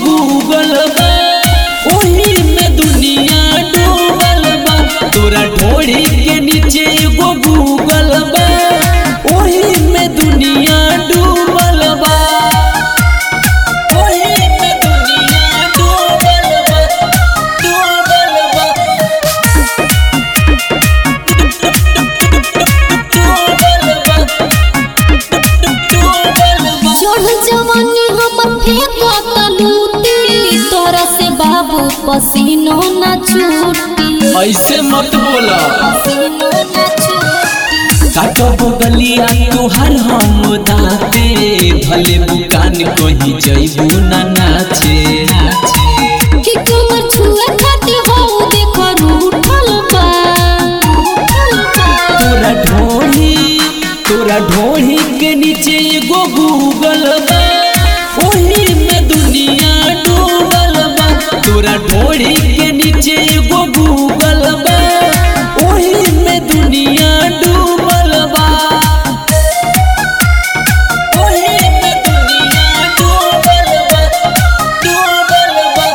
Google बा ओही में दुनिया डूबल बा तोरा ढोड़ी के नीचे एगो गूगल बा ओही में दुनिया डूबल बा ओही में दुनिया डूबल बा डूबल बा डूबल बा डूबल बा चढ़ जवानी हमर फेंको तलूती तोरा से बाबू पसीनो न छूटी ऐसे मत बोला पसीनो न छूटी काटब गलिया तोहर हम दाते भले बुकान कहीं जैबू ना नाचे कि कमर छुए खातिर हो देखो रूठल बा रूठल बा तोरा ढोही तोरा ढोही के नीचे एगो गूगल बा ओही में दुनिया डूबल बा तोरा ढोही के नीचे एगो गूगल बा ओही में दुनिया डूबल बा ओही में दुनिया डूबल बा डूबल बा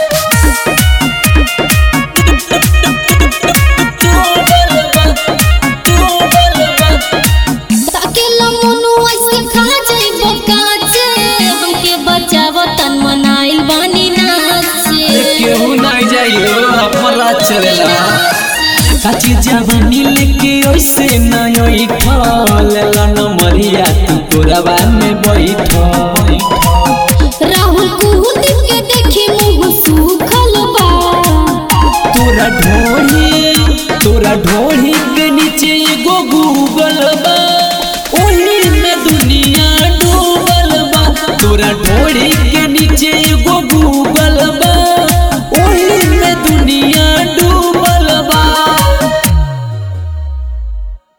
डूबल बा डूबल बा ताकेला मनु ऐसे खा जाइबो काचे हमके बचाव तन मनाइल बानी नाचे केहू नहीं जाइयो अपना चलेला काची जवानी लेके ओइसे नय ठल लन मरिया तू कोरबा में बैठ राहुल कुहुदी के देखी मुंह सूखल बा तोरा ढोढ़ी तोरा ढोढ़ी के नीचे एगो गूगल बा ओही में दुनिया डूबल बा तोरा